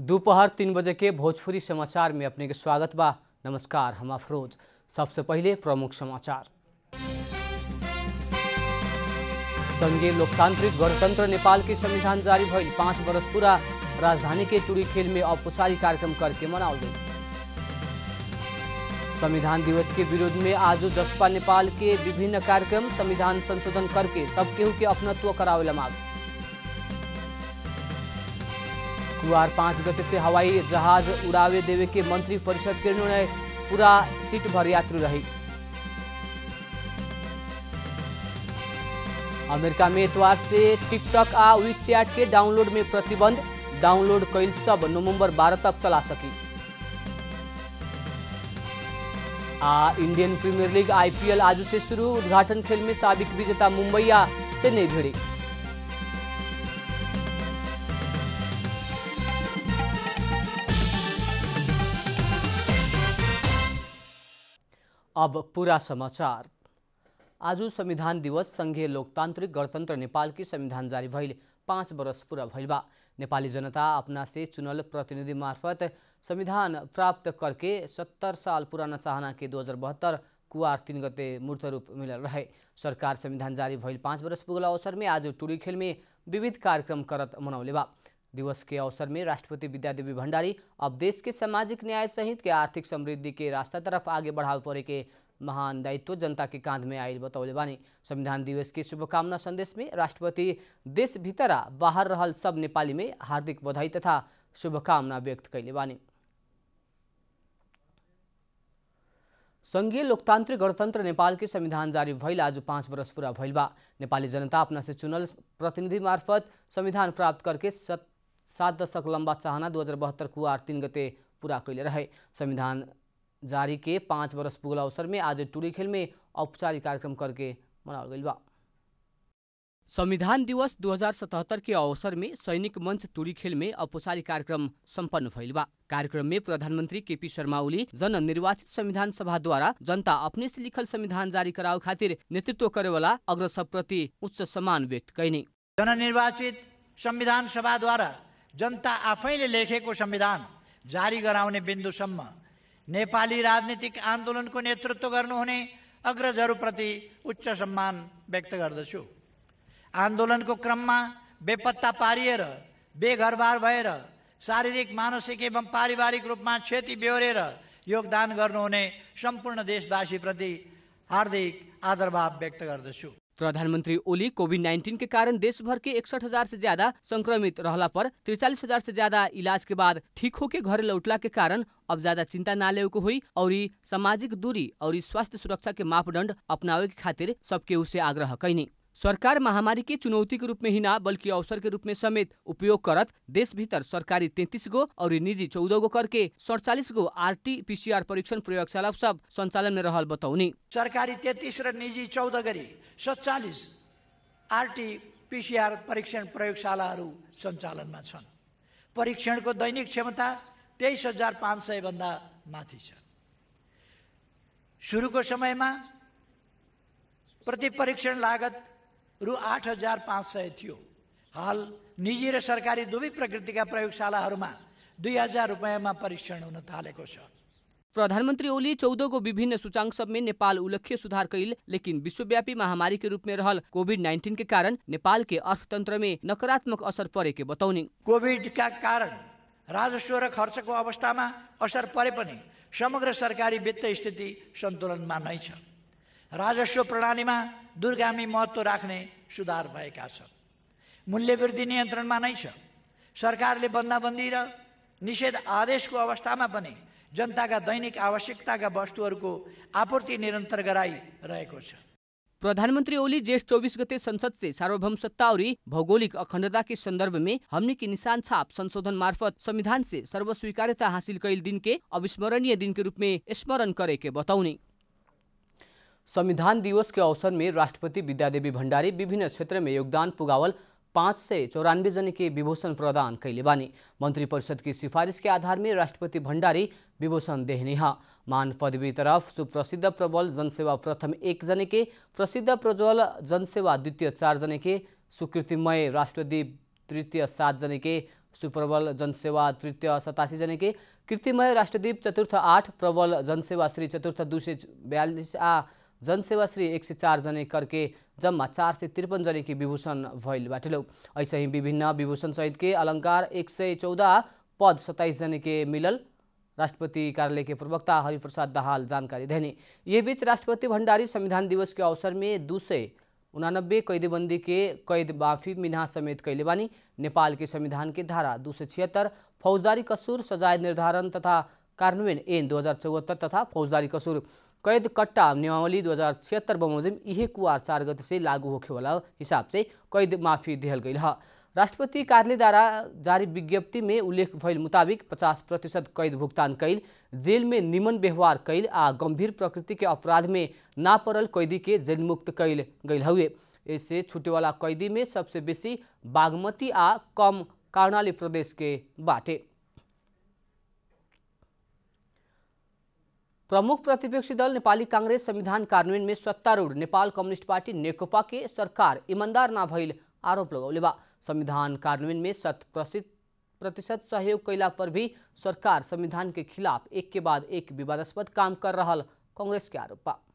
दोपहर तीन बजे के भोजपुरी समाचार में अपने के स्वागत बा नमस्कार हम अफरोज सबसे पहले प्रमुख समाचार संघीय लोकतांत्रिक गणतंत्र नेपाल के संविधान जारी भइल पाँच वर्ष पूरा राजधानी के टुरी खेल में औपचारिक कार्यक्रम करके मनाओल गई संविधान दिवस के विरोध में आज जसपा नेपाल के विभिन्न कार्यक्रम संविधान संशोधन करके सब केहू के अपनत्व करावेला मांग कुआर पाँच गते से हवाई जहाज उड़ावे देवे के मंत्री परिषद के निर्णय पूरा सीट भर यात्री रही अमेरिका में इतवार से टिकटॉक आ वीचैट के डाउनलोड में प्रतिबंध डाउनलोड कैल सब नवंबर 12 तक चला सकी आ इंडियन प्रीमियर लीग आईपीएल आज से शुरू उद्घाटन खेल में साबिक विजेता मुंबई आ चेन्नई भिड़ी अब पूरा समाचार आज संविधान दिवस संघीय लोकतांत्रिक गणतंत्र नेपाल की संविधान जारी भइल पाँच वर्ष पूरा भइल बा नेपाली जनता अपना से चुनल प्रतिनिधि मार्फत संविधान प्राप्त करके सत्तर साल पुराना चाहना के दो हजार बहत्तर कुआर तीन गते मूर्त रूप मिलल रहे सरकार संविधान जारी भइल पाँच वर्ष पुगल अवसर में आज टुरी खेल में विविध कार्यक्रम करत मनौले बा दिवस के अवसर में राष्ट्रपति विद्यादेवी भण्डारी अब देश के सामाजिक न्याय सहित के आर्थिक समृद्धि के रास्ता तरफ आगे बढ़ावे पड़े के महान दायित्व जनता के कांध में आयल बतौले बानी संविधान दिवस के शुभकामना संदेश में राष्ट्रपति देश भीतर आ बाहर रहल सब नेपाली में हार्दिक बधाई तथा शुभकामना व्यक्त कैले बानी संघीय लोकतान्त्रिक गणतन्त्र नेपाल के संविधान जारी भइल आज पाँच वर्ष पूरा भइल बा नेपाली जनता अपना से चुनल प्रतिनिधि मार्फत संविधान प्राप्त करके सत सात दशक लम्बा चाहना दू हजार बहत्तर कुआर तीन गते पूरा कैले रहे संविधान जारी के पाँच वर्ष पुगल अवसर में आज टुरी खेल में औपचारिक कार्यक्रम करके मनाओल गइल बा संविधान दिवस 2077 के अवसर में सैनिक मंच टुरी खेल में औपचारिक कार्यक्रम सम्पन्न भइल बा कार्यक्रम में प्रधानमंत्री केपी शर्मा ओली जन निर्वाचित संविधान सभा द्वारा जनता अपने से लिखल संविधान जारी करावे खातिर नेतृत्व करे वाला अग्रसर प्रति उच्च सम्मान व्यक्त कैनी जननिर्वाचित संविधान सभाद्वारा जनता आफैले लेखेको संविधान जारी गराउने बिन्दुसम्म नेपाली राजनीतिक आन्दोलनको नेतृत्व गर्नुहुने अग्रजहरूप्रति उच्च सम्मान व्यक्त गर्दछु आन्दोलनको क्रममा बेपत्ता पारिएर बेघरबार भएर शारीरिक मानसिक एवं पारिवारिक रूपमा क्षति बेहोरेर योगदान गर्नुहुने सम्पूर्ण देशवासीप्रति हार्दिक आदरभाव व्यक्त गर्दछु प्रधानमंत्री ओली कोविड नाइन्टीन के कारण देश भर के इकसठ हजार से ज्यादा संक्रमित रहला पर तिरचालीस हजार से ज्यादा इलाज के बाद ठीक होके घरे लौटला के कारण अब ज्यादा चिंता ना लेवे को हुई और सामाजिक दूरी और स्वास्थ्य सुरक्षा के मापदंड अपनावे के खातिर सबके उसे आग्रह कैनी सरकार महामारी के चुनौती के रूप में ही ना बल्कि अवसर के रूप में समेत उपयोग करत देश भीतर सरकारी तैतीस गो और निजी चौदह गो करके सड़चालीस गो आरटी पीसीआर परीक्षण प्रयोगशाला सब संचालन में रहल बतौनी सरकारी तेत्तिस र निजी चौध गरी सत्तालिस आरटी पिसिआर परीक्षण प्रयोगशालाहरू सञ्चालनमा छन् परीक्षणको दैनिक क्षमता तेइस हजार पाँच सयभन्दा माथि छ सुरुको समयमा प्रति परीक्षण लागत रु आठ हजार पाँच सय थियो हाल निजी र सरकारी दुवै प्रकृतिका प्रयोगशालाहरूमा दुई हजार रुपियाँमा परीक्षण हुन थालेको छ प्रधानमंत्री ओली चौदह गो विभिन्न सूचांक सब में नेपाल उल्लेख्य सुधार कैल लेकिन विश्वव्यापी महामारी के रूप में रहल कोविड नाइन्टीन के कारण नेपाल के अर्थतंत्र में नकारात्मक असर परे के बतौनी कोभिडका कारण राजस्व र खर्चको अवस्थामा असर परे पनि समग्र सरकारी वित्त स्थिति सन्तुलनमा नै छ राजस्व प्रणालीमा दूरगामी महत्त्व राख्ने सुधार भएका छन् मूल्यवृद्धि नियन्त्रणमा नै छ सरकारले बन्दाबन्दी र निषेध आदेशको अवस्थामा पनि जनताका दैनिक आवश्यकताका वस्तुहरूको आपूर्ति निरन्तर गराइरहेको छ प्रधानमंत्री ओली ज्येष्ठ चौबीस गते संसद से सार्वभौम सत्ता और भौगोलिक अखंडता के संदर्भ में हमने की निशान छाप संशोधन मार्फत संविधान से सर्वस्वीकार्यता हासिल कैल दिन के अविस्मरणीय दिन के रूप में स्मरण करे के बतौनी संविधान दिवस के अवसर में राष्ट्रपति विद्यादेवी भण्डारी विभिन्न क्षेत्र में योगदान पुगावल पाँच सय चौरानवे जन के विभूषण प्रदान कैले बानी मंत्री परिषद की सिफारिश के आधार में राष्ट्रपति भण्डारी विभूषण देहने हा मान पदवी तरफ सुप्रसिद्ध प्रबल जनसेवा प्रथम एक जने के प्रसिद्ध प्रज्वल जनसेवा द्वितीय चार जने के सुकृतिमय राष्ट्रदीप तृतीय सात जने के सुप्रबल जनसेवा तृतीय सतासी जने के कीर्तिमय राष्ट्रदीप चतुर्थ आठ प्रबल जनसेवा श्री चतुर्थ दू सय बयालिस आ जनसेवा श्री एक सय चार जने करके जम्मा चार सय त्रिपन्न जने की विभूषण भइल बाटलो ऐसे ही विभिन्न विभूषण सहित के अलङ्कार एक सय चौदह पद सत्ताइस जने के मिलल राष्ट्रपति कार्यालय के प्रवक्ता हरिप्रसाद दाहाल जानकारी देने ये बीच राष्ट्रपति भंडारी संविधान दिवस के अवसर में दू सय उनानब्बे कैदीबंदी के कैद माफी मिना समेत कैले बानी नेपाल के संविधान के धारा दू सय छिहत्तर फौजदारी कसूर सजाय निर्धारण तथा कार्यान्वयन ऐन दो हजार चौहत्तर तथा फौजदारी कसूर कैद कट्टा नियमावली दो हजार छिहत्तर बमोजिम इहे कुआर चार गते से लागू होखे वाला हिसाब से कैद माफी दिहल गई है राष्ट्रपति कार्यालय द्वारा जारी विज्ञप्ति में उल्लेख भइल मुताबिक पचास प्रतिशत कैद भुगतान कैल जेल में निमन व्यवहार कैल आ गंभीर प्रकृति के अपराध में ना पड़ल कैदी के जेलमुक्त कैल गई हुए इससे छुटेवाला कैदी में सबसे बेसी बागमती आ कम कर्णाली प्रदेश के बाटे प्रमुख प्रतिपक्षी दल नेपाली काङ्ग्रेस संविधान कार्यान्वयन में सत्तारूढ़ नेपाल कम्युनिस्ट पार्टी नेकपा के सरकार ईमानदार ना भइल आरोप लगौले बा संविधान कार्यान्वयन में शत प्रतिशत सहयोग कैला पर भी सरकार संविधान के खिलाफ एक के बाद एक विवादास्पद काम कर रहा कांग्रेस के आरोप बा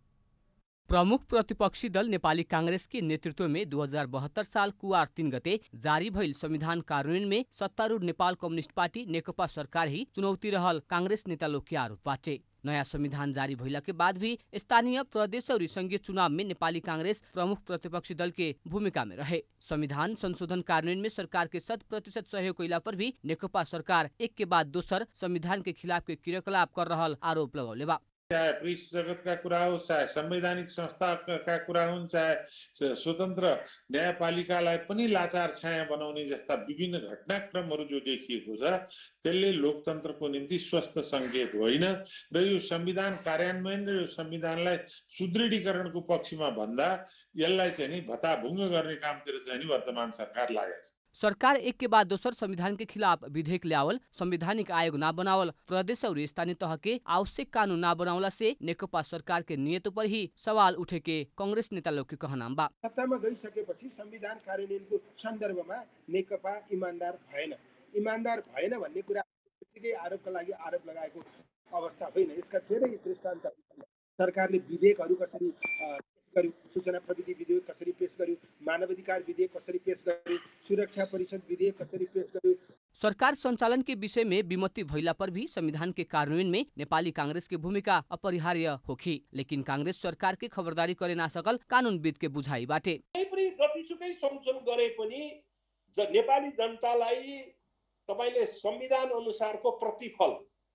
प्रमुख प्रतिपक्षी दल नेपाली कांग्रेस के नेतृत्व में 2072 साल कुआर तीन गते जारी भइल संविधान कार्यान्वयन में सत्तारूढ़ नेपाल कम्युनिस्ट पार्टी नेकपा सरकार ही चुनौती रहल कांग्रेस नेता लोग के आरोप बाटे नयाँ संविधान जारी भइला के बाद भी स्थानीय प्रदेश और संघीय चुनाव में नेपाली कांग्रेस प्रमुख प्रतिपक्षी दल के भूमिका में रहे संविधान संशोधन कार्यान्वयन में सरकार के शत प्रतिशत सहयोग कैला पर भी नेकपा सरकार एक के बाद दोसर संविधान के खिलाफ के क्रियाकलाप कर रहल आरोप लगौले बा चाहे प्रेस जगतका कुरा होस् चाहे संवैधानिक संस्थाका कुरा हुन् चाहे स्वतन्त्र न्यायपालिकालाई पनि लाचार छाया बनाउने जस्ता विभिन्न घटनाक्रमहरू जो देखिएको छ त्यसले लोकतन्त्रको निम्ति स्वस्थ सङ्केत होइन र यो संविधान कार्यान्वयन र यो संविधानलाई सुदृढीकरणको पक्षमा भन्दा यसलाई चाहिँ नि भत्ताभुङ्ग गर्ने कामतिर चाहिँ नि वर्तमान सरकार लागेको छ सरकार एक के बाद दोसर संविधान के खिलाफ विधेयक ल्यावल संवैधानिक आयोग ना बनावल प्रदेश और स्थानीय तह के आवश्यक कानून ना बनावला से नेकपा सरकार के नियत पर ही सवाल उठे के कांग्रेस नेता लोग के कहनाम बा सत्तामा गइसकेपछि संविधान कार्यान्वयनको सन्दर्भमा नेकपा इमान्दार भएन इमान्दार भएन भन्ने कुरा बित्तिकै आरोपका लागि आरोप लगाएको अवस्था होइन यसका धेरै दृष्टान्त सरकारले विधेयकहरू कसरी गर्यो सूचना प्रविधि विधेयक कसरी पेश गर्यो मानवाधिकार विधेयक कसरी पेश गर्यो सुरक्षा परिषद विधेयक कसरी पेश गर्यो सरकार संचालन के विषय में विमति भइला पर भी संविधान के कार्यान्वयन में नेपाली कांग्रेस की भूमिका अपरिहार्य होखी लेकिन कांग्रेस सरकार के खबरदारी करे ना सकल कानूनविद के बुझाइ बाटे पनि जतिसुकै संशोधन गरे पनि नेपाली जनतालाई तपाईँले संविधान अनुसारको प्रतिफल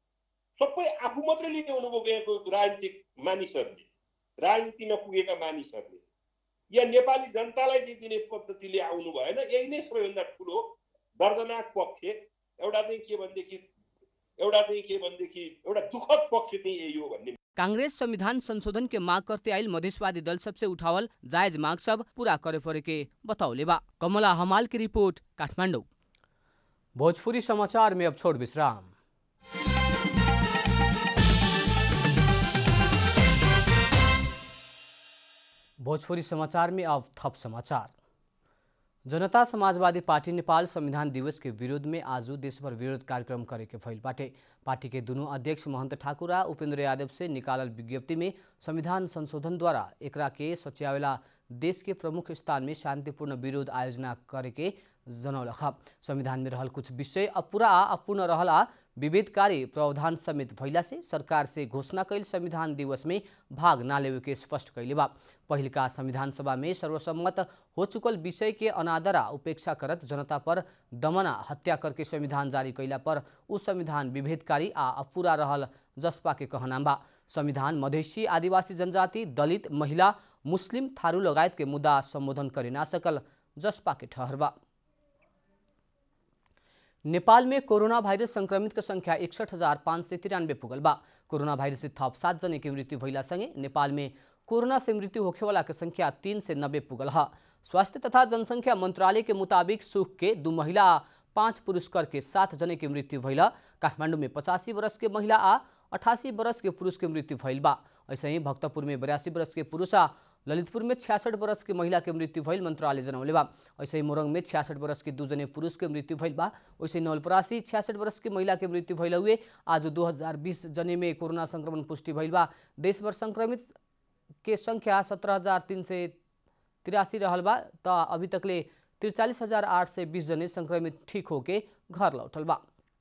सबै आफू मात्रै लिने गएको राजनीतिक मानिसहरूले राजनीतिमा पुगेका मानिसहरूले या नेपाली जनतालाई दिने पद्धतिले आउनु भएन यही नै सबैभन्दा ठुलो दर्दनाक पक्ष एउटा चाहिँ के भनेदेखि एउटा चाहिँ के भनेदेखि एउटा दुःखद पक्ष चाहिँ यही हो भन्ने कांग्रेस संविधान संशोधन के मांग करते आयल मधेशवादी दल सबसे उठावल जायज मांग सब पूरा करे पड़े के बताओले बा कमला हमाल की रिपोर्ट काठमांडू भोजपुरी समाचार में अब छोड़ विश्राम भोजपुरी समाचार में अब थप समाचार जनता समाजवादी पार्टी नेपाल संविधान दिवस के विरोध में आज देशभर विरोध कार्यक्रम करे के भइल बाटे पार्टी के दोनों अध्यक्ष महंत ठाकुर आ उपेंद्र यादव से निकालल विज्ञप्ति में संविधान संशोधन द्वारा एकरा के सच्यावेला देश के प्रमुख स्थान में शांतिपूर्ण विरोध आयोजना करे के जनौलख संविधान में रहल कुछ विषय अपूरा आ अपूर्ण रहल आ विभेदकारी प्रावधान समेत भइला से सरकार से घोषणा कैल संविधान दिवस में भाग ना लेवे के स्पष्ट कैले बा पहिलका संविधान सभा में सर्वसम्मत हो चुकल विषय के अनादरा उपेक्षा करत जनता पर दमना हत्या करके संविधान जारी कैला पर उ संविधान विभेदकारी आ अपूरा रहल जसपा के कहनाम बा संविधान मधेसी आदिवासी जनजाति दलित महिला मुस्लिम थारू लगायत के मुद्दा सम्बोधन करे ना सकल जसपा के ठहर बा नेपाल में कोरोना भाइरस संक्रमित के संख्या एकसठ हजार पाँच सय तिरानब्बे पुगल बा कोरोना भाइरस से थप सात जने की मृत्यु भइला सँगै नेपाल में कोरोना से मृत्यु होखेवाला के संख्या तीन से नब्बे पुगल ह स्वास्थ्य तथा जनसंख्या मंत्रालय के मुताबिक सुख के दू महिला आ पाँच पुरुष कर के सात जने की मृत्यु भइल काठमाडौँ में पचासी वर्ष के महिला आ अठासी वर्ष के पुरुष के मृत्यु भइल बा ऐसे ही भक्तपुर में बयासी वर्ष के पुरुष आ ललितपुर में छियासठ वर्ष की महिला के मृत्यु भइल मंत्रालय जनौले बा ऐसे ही मोरंग में छियासठ वर्ष की दूजने पुरुष के मृत्यु भइल बा वैसे नवलपरासी छियासठ वर्ष की महिला के मृत्यु भइल हुए आज 2020 जने में कोरोना संक्रमण पुष्टि भइल बा देशभर संक्रमित के संख्या सत्रह हजार तीन सय तिरासी रहल बा त अभी तकले त्रिचालीस हजार आठ सय बिस जने संक्रमित ठीक होके घर लौटल बा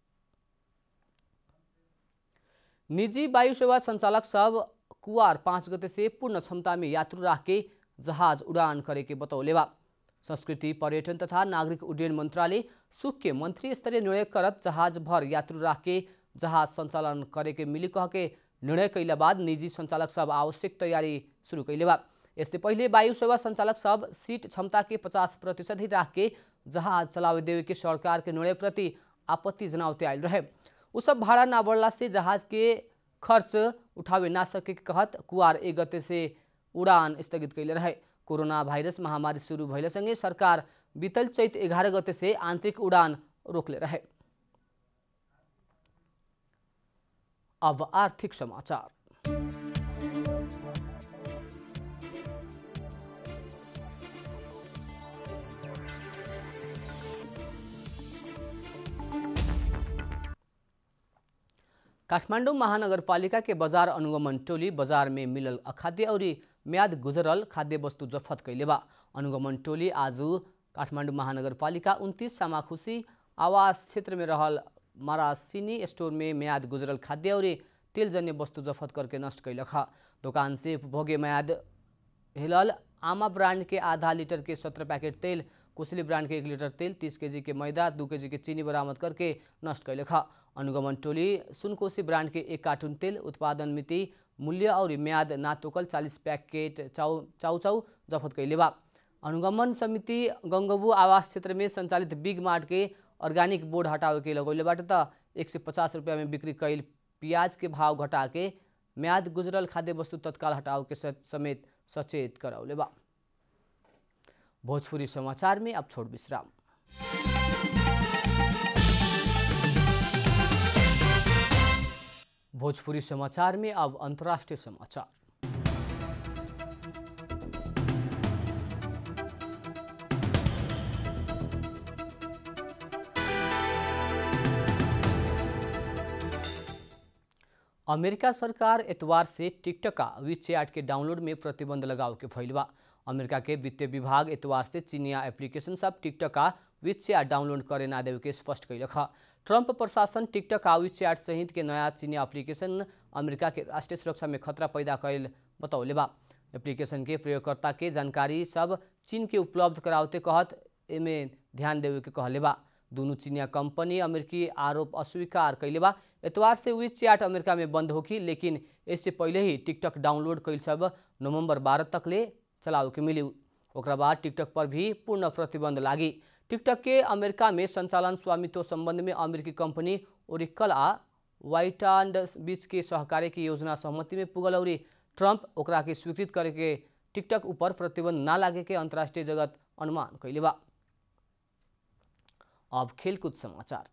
निजी वायु सेवा संचालक सब कुआर पाँच गते से पूर्ण क्षमता में यात्रु राख के जहाज उड़ान करे के बतौले बा संस्कृति पर्यटन तथा नागरिक उड्डयन मंत्रालय सुख के मंत्री स्तरीय निर्णय करत जहाज भर यात्रु राख के जहाज संचालन करे के मिली कह के निर्णय कैला बाद निजी संचालक सब आवश्यक तैयारी शुरू कैले बा इससे पहले वायु सेवा संचालक सब सीट क्षमता के पचास प्रतिशत ही राख के जहाज चलावे देवे के सरकार के निर्णय प्रति आपत्ति जनावते आयल रहे उ सब भाड़ा ना बढ़ला से जहाज के खर्च उठावे ना सके के कहत कुआर एक गते से उड़ान स्थगित कैले रहे कोरोना भाइरस महामारी शुरू भइलेसँगै सरकार बीतल चैत एघार गते से आन्तरिक उडान रोकले रहे अब आर्थिक समाचार काठमाडौँ महानगरपालिका के बजार अनुगमन टोली बजार में मिलल अखाद्य और म्याद गुजरल खाद्य वस्तु जफत कैले बा अनुगमन टोली आज काठमाडौँ महानगरपालिका उन्तिस सामाखुसी आवास क्षेत्र में रहल मरासिनी स्टोर में म्याद गुजरल खाद्य और तेलजन्य वस्तु जफत करके नष्ट कैलक दुकान से उपभोग्य म्याद हिलल आमा ब्रांड के आधा लीटर के सत्रह पैकेट तेल कुशली ब्रांड के एक लीटर तेल तीस केजी के मैदा दू केजी के चीनी बरामद करके नष्ट कैलक अनुगमन टोली सुनकोशी ब्रांड के एक कार्टून तेल उत्पादन मिति मूल्य और म्याद ना तोकल चालीस पैकेट चाउ चाउचाउ जफत कैले बा अनुगमन समिति गंगबू आवास क्षेत्र में संचालित बिग मार्ट के अर्ग्यानिक बोर्ड हटावे के लगौलेबाट त एक सय पचास रुपियाँ में बिक्री कैल प्याज के भाव घटा के म्याद गुजरल खाद्य वस्तु तत्काल हटाव के समेत सचेत करौले बा भोजपुरी समाचार में अब छोड़ विश्राम भोजपुरी समाचार में अब अंतर्राष्ट्रीय समाचार अमेरिका सरकार एतवार से टिकटक का वीचैट के डाउनलोड में प्रतिबंध लगाव के फैलवा अमेरिका के वित्तीय विभाग एतवार से चीनिया एप्लीकेशन सब टिकटक का वीचैट डाउनलोड करे ना देवे के स्पष्ट कैलक ट्रंप प्रशासन टिकटक आ वीचैट सहित के नया चीनी एप्लीकेशन अमेरिका के राष्ट्रीय सुरक्षा में खतरा पैदा कैल बतौले बा एप्लीकेशन के प्रयोगकर्ता के जानकारी सब चीन के उपलब्ध करावते कहत एमे ध्यान देवे के कहले बा दोनों चीनिया कंपनी अमेरिकी आरोप अस्वीकार कैले बा एतवार से वी चैट अमेरिका में बंद होगी लेकिन इससे पहले ही टिकटक डाउनलोड कैल सब नवंबर बारह तक ले चलावे के मिली ओकरा बाद टिकटक पर भी पूर्ण प्रतिबंध लागी टिकटक के अमेरिका में संचालन स्वामित्व संबंध में अमेरिकी कंपनी ओरिकल आ व्हाइट बीच के सहकार्य की योजना सहमति में पुगल और ट्रंप ओकरा के स्वीकृत करे के टिकटक ऊपर प्रतिबंध ना लागे के अंतर्राष्ट्रीय जगत अनुमान कैले बा अब खेलकूद समाचार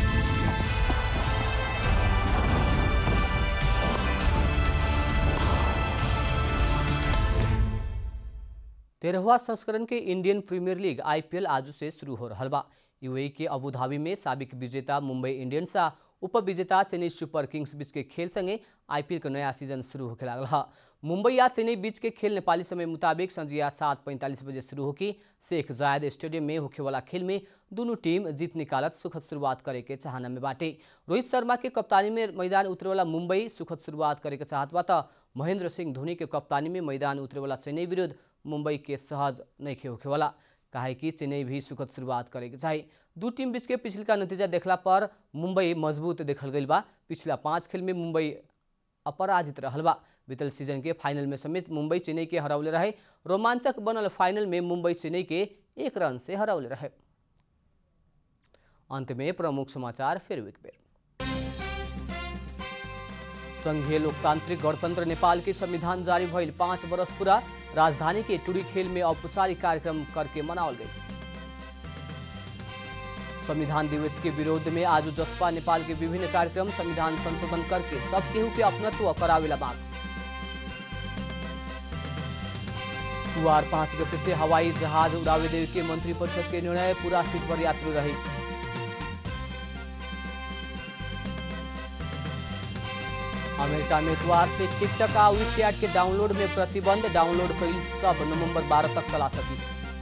तेरहवा संस्करण के इंडियन प्रीमियर लीग आईपीएल आज से शुरू हो रहा बा यूएई के अबुधाबी में साबिक विजेता मुंबई इंडियंस आ उपविजेता चेन्नई सुपर किंग्स बीच के खेल संगे आईपीएल के नया सीजन शुरू होके लागल है मुंबई आ चेन्नई बीच के खेल नेपाली समय मुताबिक संजिया सात पैंतालीस बजे शुरू होगी शेख जायद स्टेडियम में होखे वाला खेल में दोनों टीम जीत निकालत सुखद शुरुआत करे के चाहना में बाटे रोहित शर्मा के कप्तानी में मैदान उतरे वाला मुंबई सुखद शुरुआत करे के चाहत बा त महेंद्र सिंह धोनी के कप्तानी में मैदान उतरे वाला चेन्नई विरुद्ध मुंबई के सहज नहीं खे होखे वाला काहे कि चेन्नई भी सुखद शुरुआत करे के चाही दू टीम बीच के पिछला नतीजा देखला पर मुंबई मजबूत देखल गई बा पिछला पाँच खेल में मुंबई अपराजित रहल बा बीतल सीजन के फाइनल में समेत मुंबई चेन्नई के हरौले रहे रोमांचक बनल फाइनल में मुंबई चेन्नई के एक रन से हरौले रहे अंत में प्रमुख समाचार फिर एक बेर संघीय लोकतांत्रिक गणतंत्र नेपाल के संविधान जारी भइल पाँच वर्ष पूरा राजधानी के टुरी खेल में औपचारिक कार्यक्रम करके मनावल गई संविधान दिवस के विरोध में आज जसपा नेपाल के विभिन्न कार्यक्रम संविधान संशोधन करके सब केहू के अपनत्व करावेला मांग पुआर पाँच गते से हवाई जहाज उड़ावे देवे के मंत्रिपरिषद के निर्णय पूरा सीट पर यात्री रही अमेरिका में इतवार से टिकटॉक आ विचैट के डाउनलोड में प्रतिबंध डाउनलोड कईल सब नवंबर 12 तक चला सकी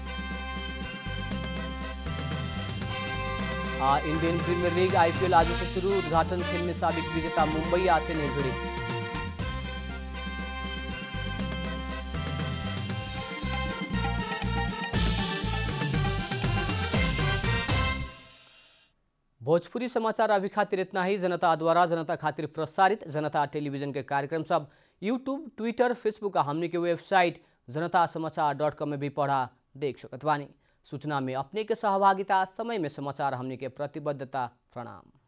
आ इंडियन प्रीमियर लीग आईपीएल आज से शुरू उद्घाटन खेल में साबिक विजेता मुंबई आज से नहीं भिड़ी भोजपुरी समाचार अभी खातिर इतना ही जनता द्वारा जनता खातिर प्रसारित जनता टेलीविजन के कार्यक्रम सब यूट्यूब ट्विटर फेसबुक आ हमने के वेबसाइट जनता समाचार डॉट कॉम में भी पढ़ा देख सकत बानी सूचना में अपने के सहभागिता समय में समाचार हमने के प्रतिबद्धता प्रणाम